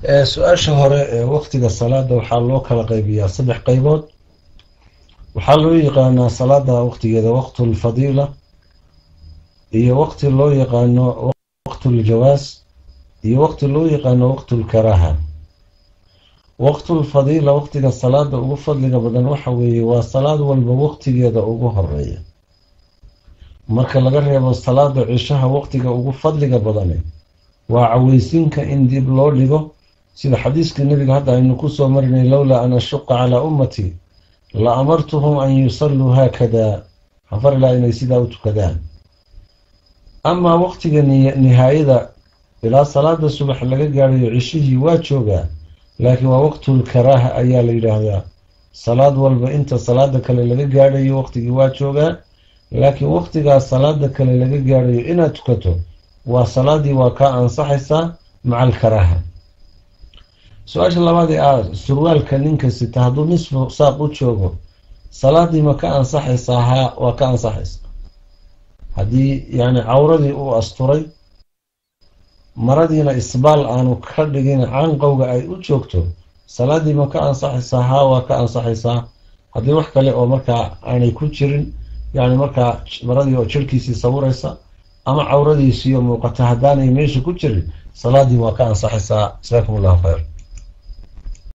su-aasha hore ee waqtiga salaada waxaa loo kala qaybiyaa saddex qaybood waxaa loo yaqaanaa salaada waqtigeeda waqtulfadiila iyo waqti loo yaqaano waqtuljawaas iyo waqti loo yaqaano waqtulkaraaha waqtulfadiila waqtiga salaada ugu fadliga badan waxa weeye waa salaad walba waqtigeeda ugu horeeya marka laga reebo salaada cishaha waqtiga ugu fadliga badane waa caweysinka in dib loo dhigo sida xadiiskii nabiga hadda aynu kusoo marinay lowlaa an ashuqa calaa ummatii la amartuhum an yusalluu haakada xafarilaa inay sidaa u tukadaan amaa waqtiga nihaayada ilaa salaada subax laga gaadhayo cishihii waa joogaa laakiin waa waqtulkaraaha ayaa la yidhaahdaa salaad walba inta salaada kale laga gaadhayo waqtigii waa joogaa laakiin waqtigaas salaada kale laga gaadhayo inaad tukato waa salaadii waa kaa ansaxaysaa maca alkaraaha su-aasha labaad ee ah surwaalka ninka sita hadduu nisfu saaq u joogo salaadii ma ka ansaxaysaa haa waa ka ansaxaysaa haddii yacni cawradii uu asturay maradiina isbaal aanu ka dhigin canqowga ay u joogto salaadii ma ka ansaxaysaa haa waa ka ansaxaysaa haddii wax kale oo markaa aanay ku jirin yacni markaa maradii oo jirhkiisii sawiraysa ama cawradiisiiyo muuqata haddaanay meesha ku jirin salaadii waa ka ansaxaysaa jasaakum allahu khayr